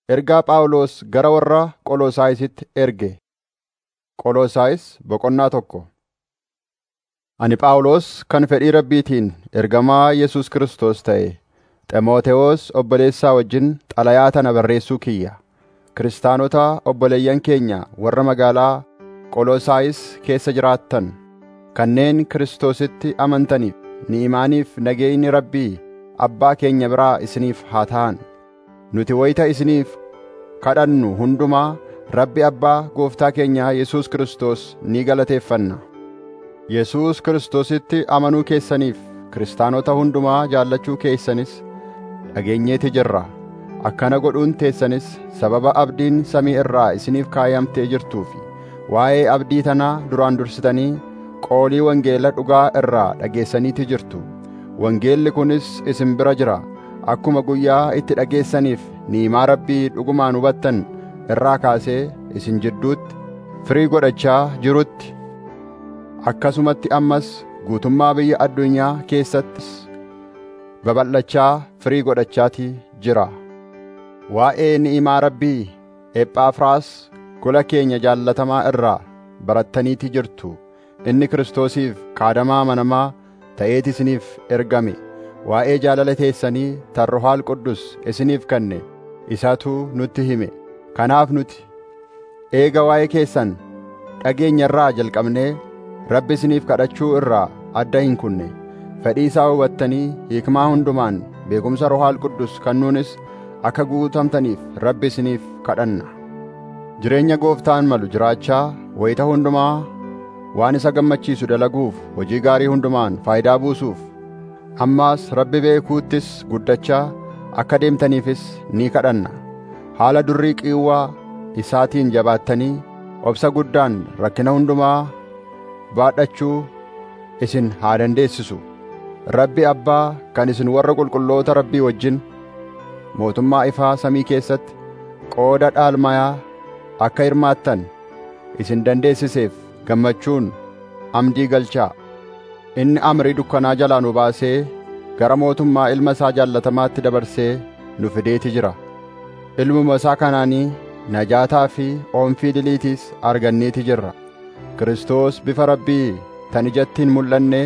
Ergaa Phaawulos gara warra Qolosaayisitti erge. Qolosaayis boqonnaa tokko. Ani Phaawulos kan fedhii Rabbiitiin ergamaa Yesuus Kiristoos ta'e, Ximootewoos obboleessaa wajjin xalayaa tana barreessuu kiyya. Kiristaanota obboleeyyan keenya warra magaalaa Qolosaayis keessa jiraattan kanneen Kiristoositti amantaniif ni'imaaniif nageenyi Rabbii Abbaa keenya biraa isiniif haa ta'an. Nuti wayita isiniif kadhannu hundumaa Rabbi Abbaa Gooftaa keenya Yesuus Kiristoos ni galateeffanna. Yesuus Kiristoositti amanuu keessaniif kiristaanota hundumaa jaallachuu keessanis dhageenyeeti jirra. Akkana godhuun teessanis sababa abdiin samii irraa isiniif kaayamtee jirtuu fi waa'ee abdii tanaa duraan dursitanii qoolii wangeela dhugaa irraa dhageessaniiti jirtu. Wangeelli kunis isin bira jira. Akkuma guyyaa itti dhageessaniif ni'imaa Rabbii dhugumaan hubattan irraa kaasee isin jidduutti firii godhachaa jirutti akkasumatti ammas guutummaa biyya addunyaa keessattis babal'achaa firii godhachaatii jira. Waa'ee ni'imaa Rabbii Ephafraas gola keenya jaallatamaa irraa barattaniiti jirtu. Inni Kiristoosiif kaadamaa amanamaa ta'eeti isiniif ergame. Waa'ee jaalala teessanii tan Ruhaal Quddus isiniif kenne isatu nutti hime. Kanaaf nuti eega waa'ee keessan dhageenya irraa jalqabnee Rabbi isiniif kadhachuu irraa adda hin kunne. Fedhii isaa hubattanii hiikmaa hundumaan beekumsa Ruhaal Quddus kennuunis akka guutamtaniif Rabbi isiniif kadhanna. Jireenya gooftaan malu jiraachaa wayita hundumaa waan isa gammachiisu dalaguuf hojii gaarii hundumaan faayidaa buusuuf ammaas Rabbi beekuuttis guddachaa akka deemtaniifis ni kadhanna. Haala durrii qiiwwaa isaatiin jabaattanii obsa guddaan rakkina hundumaa baadhachuu isin haa dandeessisu. Rabbi Abbaa kan isin warra qulqulloota Rabbii wajjin mootummaa ifaa samii keessatti qooda dhaalmayaa akka hirmaattan isin dandeessiseef gammachuun amdii galchaa. Inni amrii dukkanaa jalaa nu baasee gara mootummaa ilma isaa jaallatamaatti dabarsee nu fideeti jira. Ilmuma isaa kanaanii najaataa fi oomfii diliitiis arganneeti jirra. Kiristoos bifa Rabbii tan ijatti hin mul'anne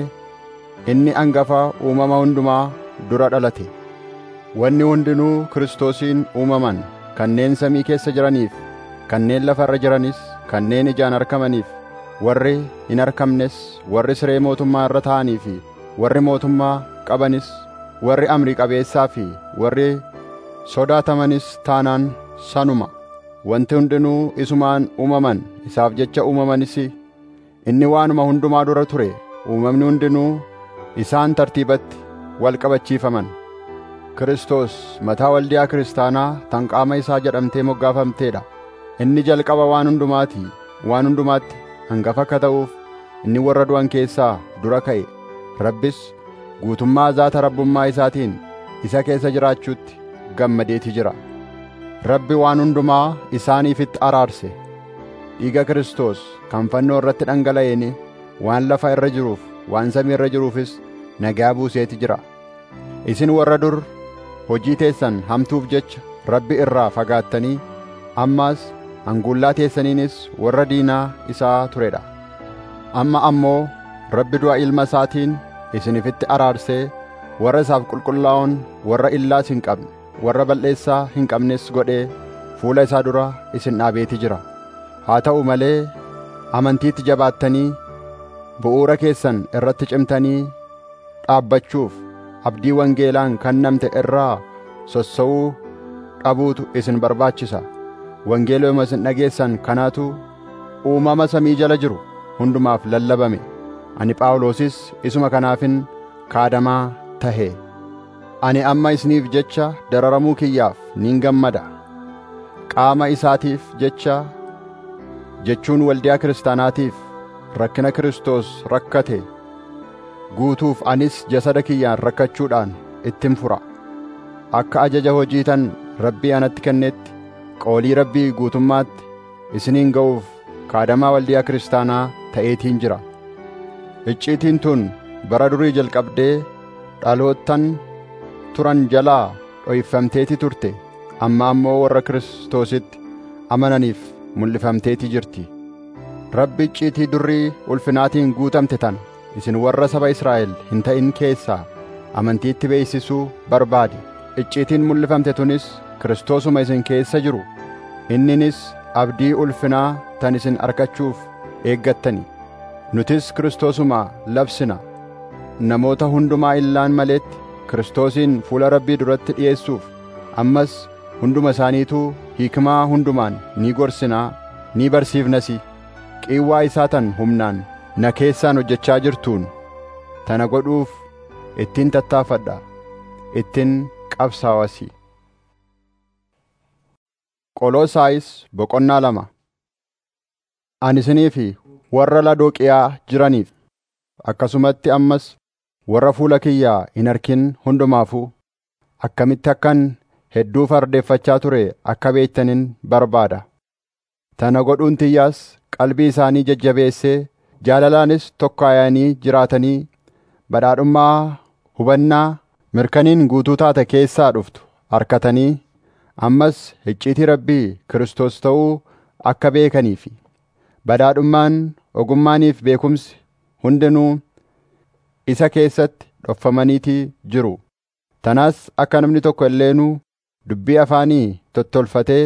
inni angafa uumama hundumaa dura dhalate. Wanni hundinuu Kiristoosiin uumaman kanneen samii keessa jiraniif, kanneen lafa irra jiranis, kanneen ijaan argamaniif, warri hin argamnes, warri siree mootummaa irra taa'anii fi warri mootummaa qabanis, warri amrii qabeessaa fi warri sodaatamanis taanaan sanuma. Wanti hundinuu isumaan uumaman isaaf jecha uumamanis inni waanuma hundumaa dura ture uumamni hundinuu isaan tartiibatti wal qabachiifaman. Kiristoos mataa waldiyaa kiristaanaa tan qaama isaa jedhamtee moggaafamteedha. Inni jalqaba waan hundumaati waan hundumaatti hangafa akka ta'uuf inni warra du'an keessaa dura ka'e. Rabbis guutummaa zaata rabbummaa isaatiin isa keessa jiraachuutti gammadeeti jira. Rabbi waan hundumaa isaaniifitti araarse. Dhiiga Kiristoos kan fannoo irratti dhangala'een waan lafa irra jiruuf waan samii irra jiruufis nagaa buuseeti jira. Isin warra dur hojii teessan hamtuuf jecha Rabbi irraa fagaattanii ammaas hanguullaa teessaniinis warra diinaa isaa turedha. Amma ammoo Rabbi du'a ilma isaatiin isinifitti araarsee warra isaaf qulqullaa'oon warra illaas hin qabne warra balleessaa hin qabnes godhee fuula isaa dura isin dhaabeeti jira. Haa ta'u malee amantiitti jabaattanii bu'uura keessan irratti cimtanii dhaabbachuuf abdii wangeelaan kennamte irraa sossa'uu dhabuutu isin barbaachisa. Wangeeluma isin dhageessan kanaatu uumama samii jala jiru hundumaaf lallabame. Ani Phaawulosis isuma kanaafin kaadamaa tahe. Ani amma isiniif jecha dararamuu kiyyaaf nin gammada. Qaama isaatiif jecha jechuun waldiyaa kiristaanaatiif rakkina Kiristoos rakkate guutuuf anis jasada kiyyaan rakkachuudhaan ittin fura. Akka ajaja hojii tan Rabbii anatti kennetti qoolii Rabbii guutummaatti isiniin ga'uuf kaadamaa waldiyaa kiristaanaa ta'eetiin jira. Icciitiin tun bara durii jalqabdee dhaloottan turan jalaa dhoyfamteeti turte amma ammoo warra Kiristoositti amananiif mul'ifamteeti jirti. Rabbi icciitii durrii ulfinaatiin guutamte tana isin warra saba Israa'el hin ta'in keessaa amantiitti beeksisuu barbaade. Icciitiin mul'ifamte tunis Kiristoosuma isin keessa jiru. Inninis abdii ulfinaa tan isin argachuuf eeggattani. Nutis Kiristoosuma labsina. Namoota hundumaa illaan maleetti Kiristoosiin fuula Rabbii duratti dhi'eessuuf ammas hunduma isaaniituu hiikmaa hundumaan ni gorsinaa ni barsiifnasi. Qiiwwaa isaa tan humnaan na keessaan hojjechaa jirtuun tana godhuuf ittiin tattaafadha. Ittiin qabsaawasi. Qoloosaayis boqonnaa lama. Ani isinii fi warra Ladooqiyaa jiraniif akkasumatti ammas warra fuula kiyyaa hin arkin hundumaafuu akkamitti akkan hedduu fardeeffachaa ture akka beektanin barbaada. Tana godhuun tiyyaas qalbii isaanii jajjabeessee jaalalaanis tokkaayanii jiraatanii badhaadhummaa hubannaa mirkaniin guutuu taate keessaa dhuftu arkatanii ammas icciitii Rabbii Kiristoos ta'uu akka beekaniifi badhaadhummaan ogummaaniif beekumsi hundinuu isa keessatti dhofamaniitii jiru. Tanaas akka namni tokko illeenuu dubbii afaanii tottolfatee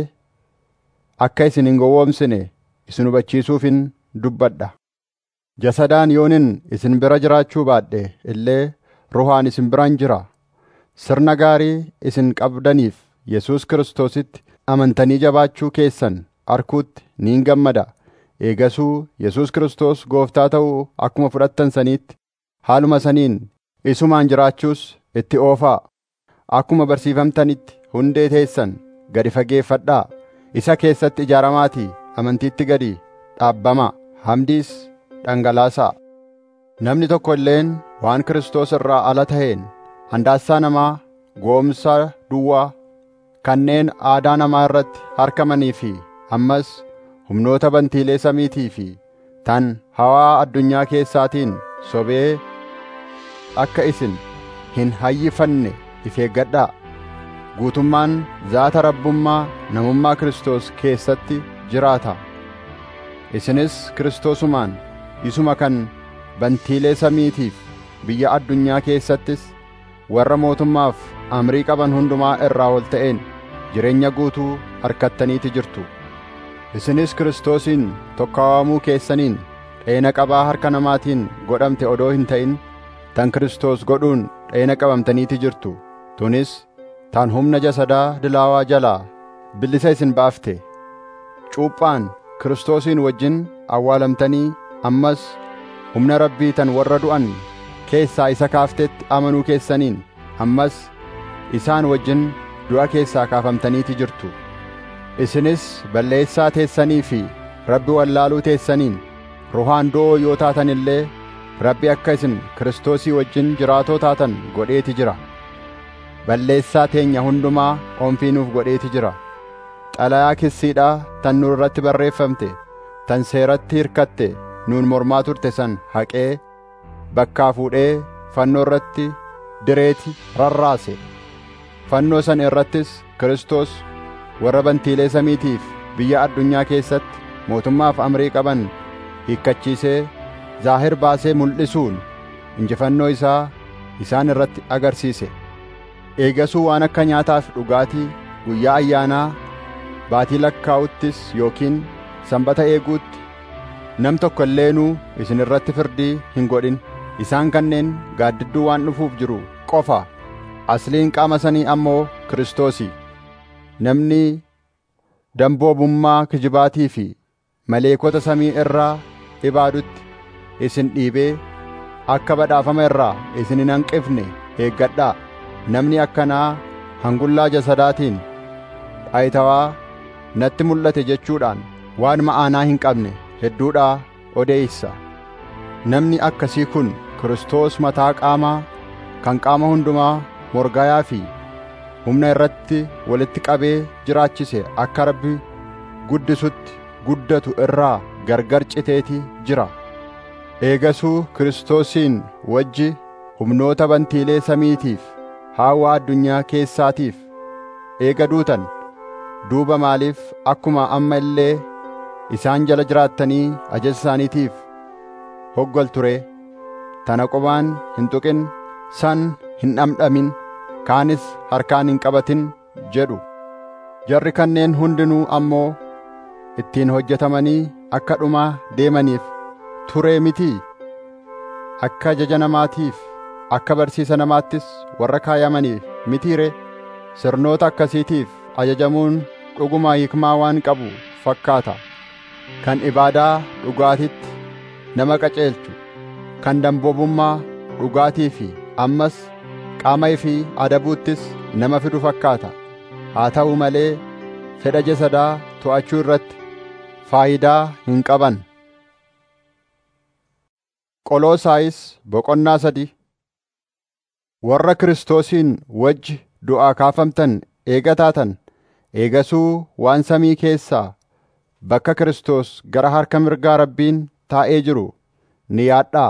akka isin hin gowwoomsine isin hubachiisuufin dubbadha. Jasadaan yoonin isin bira jiraachuu baadhe illee ruhaan isin biraan jira. Sirna gaarii isin qabdaniif Yesuus Kiristoositti amantanii jabaachuu keessan arkuutti niin gammada. Eegasuu Yesuus Kiristoos gooftaa ta'uu akkuma fudhattan saniitti haaluma saniin isumaan jiraachuus itti oofaa. Akkuma barsiifamtanitti hundee teessan gadi fageeffadhaa. Isa keessatti ijaaramaatii amantiitti gadi dhaabbamaa. Hamdiis dhangalaasaa. Namni tokko illeen waan Kiristoos irraa ala ta'een handaassaa namaa goomsa duwwaa kanneen aadaa namaa irratti harkamanii fi ammas humnoota bantiilee samiitii fi tan hawaa addunyaa keessaatiin sobee akka isin hin hayyifanne if eeggadhaa. Guutummaan zaata rabbummaa namummaa Kiristoos keessatti jiraata. Isinis Kiristoosumaan isuma kan bantiilee samiitiif biyya addunyaa keessattis warra mootummaaf amrii qaban hundumaa irraa ol ta'een jireenya guutuu argattaniiti jirtu. Isinis Kiristoosiin tokkaawamuu keessaniin dheena qabaa harka namaatiin godhamte odoo hin ta'in tan Kiristoos godhuun dheena qabamtaniiti jirtu. Tunis tan humna jasadaa dilaawaa jalaa bilisa isin baafte. Cuuphaan Kiristoosiin wajjin awwaalamtanii ammas humna Rabbii tan warra du'an keessaa isa kaaftetti amanuu keessaniin ammas isaan wajjin du'a keessaa kaafamtaniiti jirtu. Isinis balleessaa teessanii fi Rabbi wallaaluu teessaniin ruhaan do'oo yoo taatan illee Rabbi akka isin Kiristoosii wajjin jiraatoo taatan godheeti jira. Balleessaa teenya hundumaa onfiinuuf godheeti jira. Xalayaa kissiidhaa tan nu irratti barreeffamte tan seeratti hirkatte nuun mormaa turte san haqee bakkaa fuudhee fannoo irratti direeti rarraase. Fannoo san irrattis Kiristoos warra bantiilee samiitiif biyya addunyaa keessatti mootummaaf amrii qaban hiikkachiisee zaahir baasee mul'isuun injifannoo isaa isaan irratti agarsiise. Eegasuu waan akka nyaataaf dhugaatii guyyaa ayyaanaa baatii lakkaa'uttis yookiin sanbata eeguutti nam tokko illeenuu isin irratti firdii hin godhin. Isaan kanneen gaaddidduu waan dhufuuf jiru qofa. Asliin qaama sanii ammoo Kiristoosi. Namni damboobummaa kijibaatii fi maleekota samii irraa ibaadutti isin dhiibee akka badhaafama irraa isin hin hanqifne eeggadhaa. Namni akkanaa hangullaa jasadaatiin dhaayitawaa natti mul'ate jechuudhaan waan ma'aanaa hin qabne hedduudhaa odeeysa. Namni akkasii kun Kiristoos mataa qaamaa kan qaama hundumaa morgayaa fi humna irratti walitti qabee jiraachise akka Rabbi guddisutti guddatu irraa gargar citeeti jira. Eegasuu Kiristoosiin wajji humnoota bantiilee samiitiif haawaa addunyaa keessaatiif eega duutan duuba maaliif akkuma amma illee isaan jala jiraattanii ajaja isaaniitiif hoggolture tana qubaan hin tuqin san hin dhamdhamin kaanis harkaan hin qabatin jedhu jarri kanneen hundinuu ammoo ittiin hojjetamanii akka dhumaa deemaniif turee mitii akka ajaja namaatiif akka barsiisa namaattis warra kaayamaniif mitiire sirnoota akkasiitiif ajajamuun dhuguma hikmaa waan qabu fakkaata kan ibaadaa dhugaatitti nama qaceelchu kan damboobummaa dhugaatii fi ammas qaama fi adabuuttis nama fidu fakkaata haa ta'u malee fedha jasadaa to'achuu irratti faayidaa hin qaban qoloosaayis boqonnaa sadi warra kiristoosiin wajji du'aa kaafamtan eega taatan eegasuu waan samii keessaa bakka Kiristoos gara harka mirgaa Rabbiin taa'ee jiru ni yaadhaa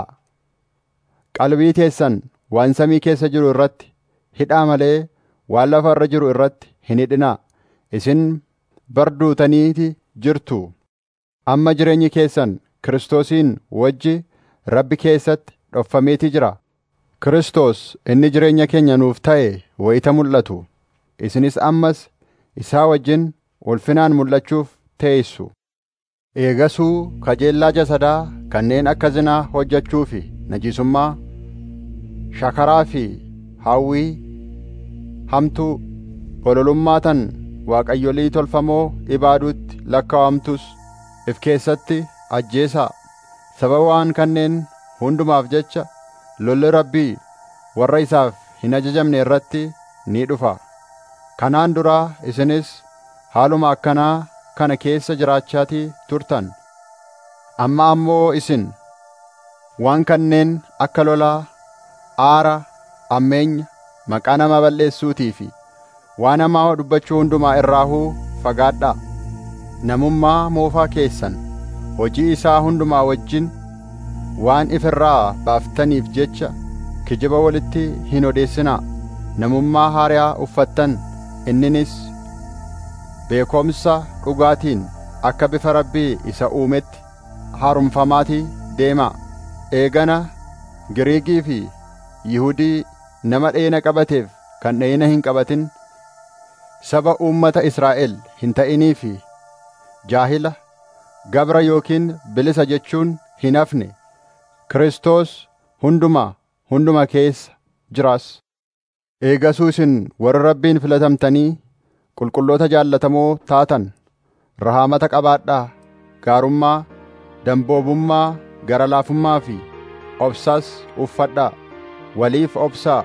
qalbii teessan waan samii keessa jiru irratti hidhaa malee waan lafa irra jiru irratti hin hidhinaa isin barduutaniiti jirtu amma jireenyi keessan Kiristoosiin wajji Rabbi keessatti dhoffameeti jira Kiristoos inni jireenya keenya nuuf ta'e wayita mul'atu isinis ammas isaa wajjin ulfinaan mul'achuuf teessu eegasuu kajeellaa jasadaa kanneen akka zinaa hojjechuu fi najisummaa shakaraa fi hawwii hamtuu bololummaa tan waaqayyolii tolfamoo ibaaduutti lakkaawamtus if keessatti ajjeesaa sababa waan kanneen hundumaaf jecha lolli rabbii warra isaaf hin ajajamne irratti ni dhufa kanaan duraa isinis haaluma akkanaa kana keessa jiraachaatii turtan amma ammoo isin waan kanneen akka lolaa aara ammeenya maqaa nama balleessuutii fi waan hamaa dubbachuu hundumaa irraahuu fagaadhaa namummaa moofaa keessan hojii isaa hundumaa wajjin waan if irraa baaftaniif jecha kijiba walitti hin odeessinaa namummaa haaraa uffattan inninis beekomsa dhugaatiin akka bifa rabbii isa uumetti haaromfamaatii deemaa eegana giriigii fi yihudii nama dheena qabateef kan dheena hin qabatin saba uummata Israa'el hin ta'inii fi jaahila gabra yookiin bilisa jechuun hin hafne Kiristoos hunduma hunduma keessa jiraas eegasuu isin warra rabbiin filatamtanii qulqulloota jaallatamoo taatan rahaamata qabaadhaa gaarummaa damboobummaa gara laafummaa fi obsas uffadhaa waliif obsaa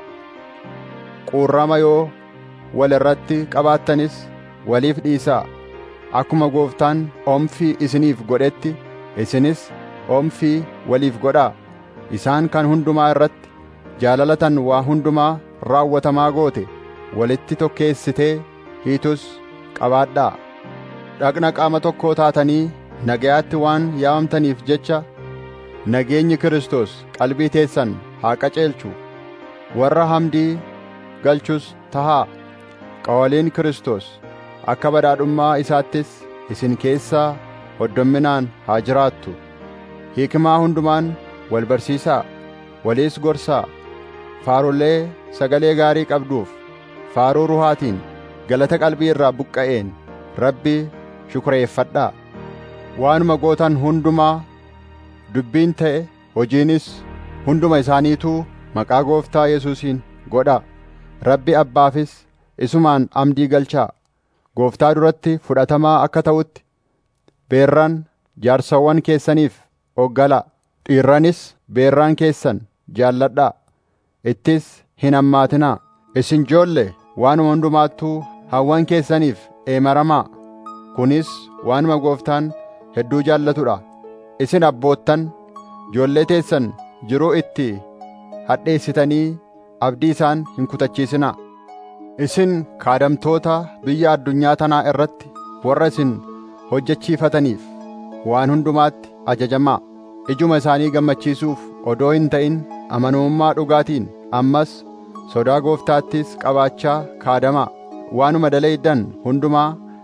quurrama yoo wal irratti qabaattanis waliif dhiisaa akkuma gooftaan omfii isiniif godhetti isinis omfii waliif godhaa isaan kan hundumaa irratti jaalalatan waa hundumaa raawwatamaa goote walitti tokkeessitee hiitus qabaadhaa dhaqna qaama tokkoo taatanii nagayaatti waan yaamamtaniif jecha nageenyi Kiristoos qalbii teessan haa qaceelchu warra hamdii galchus tahaa qawaliin Kiristoos akka badhaadhummaa isaattis isin keessaa hoddomminaan haa jiraattu hiikmaa hundumaan wal barsiisaa waliis gorsaa faarulee sagalee gaarii qabduuf faaruu ruhaatiin galata qalbii irraa buqqa'een rabbi shukureeffadhaa waanuma gootan hundumaa dubbiin ta'e hojiinis hunduma isaaniituu maqaa gooftaa Yesuusiin godhaa rabbi abbaafis isumaan amdii galchaa gooftaa duratti fudhatamaa akka ta'utti beerran jaarsawwan keessaniif oggalaa dhiirranis beerraan keessan jaalladhaa ittis hin hammaatinaa isin joolle waanuma hundumaattuu hawwan keessaniif eemaramaa kunis waanuma gooftaan hedduu jaallatudha isin abboottan joollee teessan jiruu itti hadheessitanii abdii isaan hin kutachiisinaa isin kaadamtoota biyya addunyaa tanaa irratti warra isin hojjechiifataniif waan hundumaatti ajajamaa ijuma isaanii gammachiisuuf odoo hin ta'in amanamummaa dhugaatiin ammas sodaa gooftaattis qabaachaa kaadamaa waanuma daleeydan hundumaa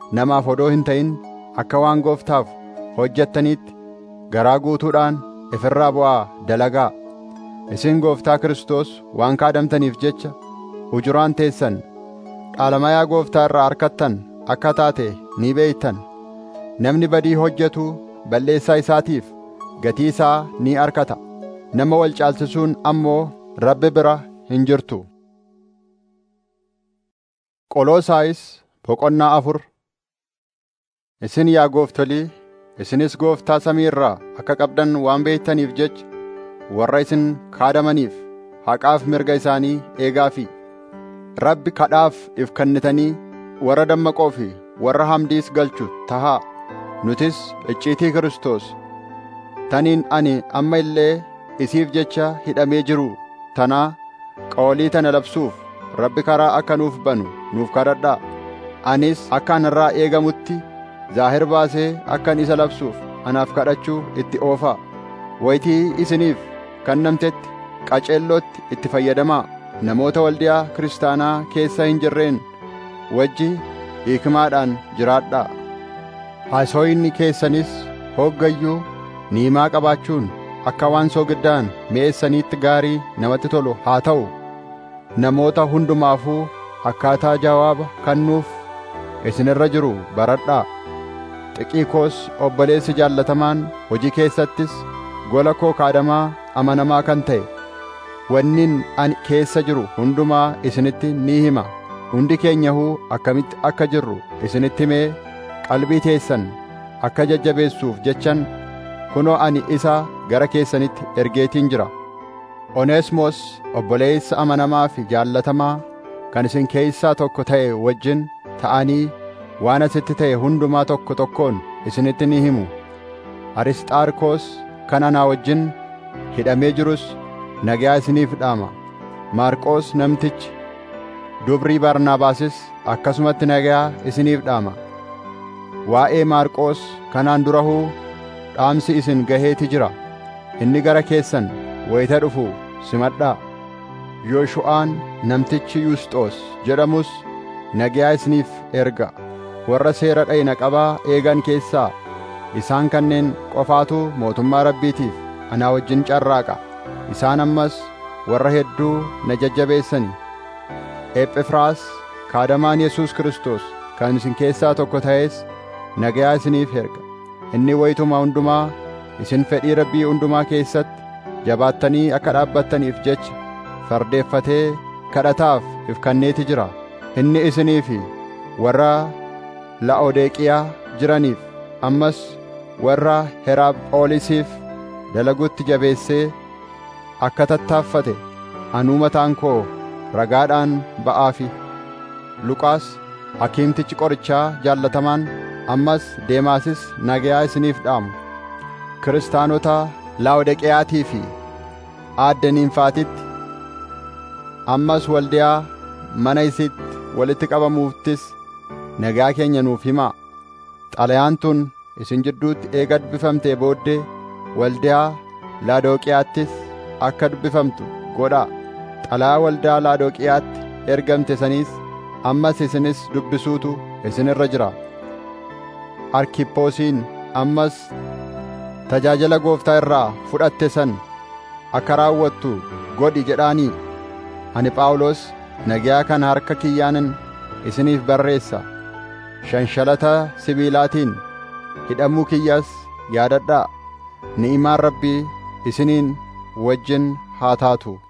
namaaf odoo hin ta'in akka waan gooftaaf hojjettaniitti garaa guutuudhaan ifirraa bu'aa dalagaa isin gooftaa Kiristoos waan kaadamtaniif jecha hujuraan teessan dhaalamayaa gooftaa irraa harkattan akka taate ni beeytan namni badii hojjetu balleessaa isaatiif gatii isaa ni arkata nama wal caalchisuun ammoo rabbi bira hin jirtu qoloosaayis boqonnaa afur isin yaa gooftolii isinis gooftaa samii irraa akka qabdan waan beektaniif jecha warra isin kaadamaniif haqaaf mirga isaanii eegaafi rabbi kadhaaf if kennitanii warra dammaqoo fi warra hamdiis galchu tahaa nutis icciitii Kiristoos taniin ani amma illee isiif jecha hidhamee jiru tanaa qoolii tana labsuuf rabbi karaa akka nuuf banu nuuf kadhadhaa anis akka anarraa eegamutti zaahir baasee akkan isa labsuuf anaaf kadhachuu itti oofaa wayitii isiniif kennamtetti qaceellootti itti fayyadamaa namoota waldiyaa kiristaanaa keessa hin jirreen wajji hiikmaadhaan jiraadhaa haasoyinni keessanis hoggayyuu niimaa qabaachuun akka waan soogiddaan mi'eessaniitti gaarii namatti tolu haa ta'u namoota hundumaafuu akkaataa jawaaba kennuuf isinirra jiru baradhaa xiqiikoos obboleessi jaallatamaan hojii keessattis gola koo kaadamaa amanamaa kan ta'e wannin ani keessa jiru hundumaa isinitti ni hima hundi keenyahuu akkamitti akka jirru isinitti himee qalbii teessan akka jajjabeessuuf jechan kunoo ani isa gara keessanitti ergeetiin jira oneesmoos obboleessa amanamaa fi jaallatamaa kan isin keessaa tokko ta'e wajjin ta'anii waan asitti ta'e hundumaa tokko tokkoon isinitti ni himu arisxaarkoos kan anaa wajjin hidhamee jirus nagaa isiniif dhaama maarqoos namtichi dubrii barnaabaasis akkasumatti nagaa isiniif dhaama waa'ee maarqoos kanaan durahuu dhaamsi isin gaheeti jira inni gara keessan wayita dhufu simadhaa yooshu'aan namtichi yusxoos jedhamus nagaa isiniif erga warra seera dhayna qabaa eegan keessaa isaan kanneen qofaatu mootummaa rabbiitiif anaa wajjin carraaqa isaan ammas warra hedduu na jajjabeessani ephefraas kaadamaan yesuus Kiristoos kan isin keessaa tokko ta'es nagaa isiniif erga inni wayituma hundumaa isin fedhii rabbii hundumaa keessatti jabaattanii akka dhaabbattaniif jecha fardeeffatee kadhataaf if kenneeti jira inni isinii fi warra la'odeeqiyaa jiraniif ammas warra heraaphoolisiif dalagutti jabeessee akka tattaaffate anuu mataan koo ragaadhaan ba'aafi luqaas hakiimtichi qorichaa jaallatamaan ammas deemaasis nagayaa isiniif dhaamu kiristaanota laa'odeqiyaatii fi aaddaniinfaatitti ammas waldiyaa mana isitti walitti qabamuuftis nagaa keenya nuuf himaa xalayaan tun isin jidduutti eega dubbifamtee booddee waldiyaa laadooqiyaattis akka dubbifamtu godhaa xalayaa waldaa laadooqiyaatti ergamte saniis ammas isinis dubbisuutu isin irra jira arkippoosiin ammas tajaajila gooftaa irraa fudhatte san akka raawwattu godhi jedhaanii ani phaawulos nagaa kana harka kiyyaanin isiniif barreessa shanshalata sibiilaatiin hidhamuu kiyyas yaadadhaa ni'imaan rabbii isiniin wajjin haa taatu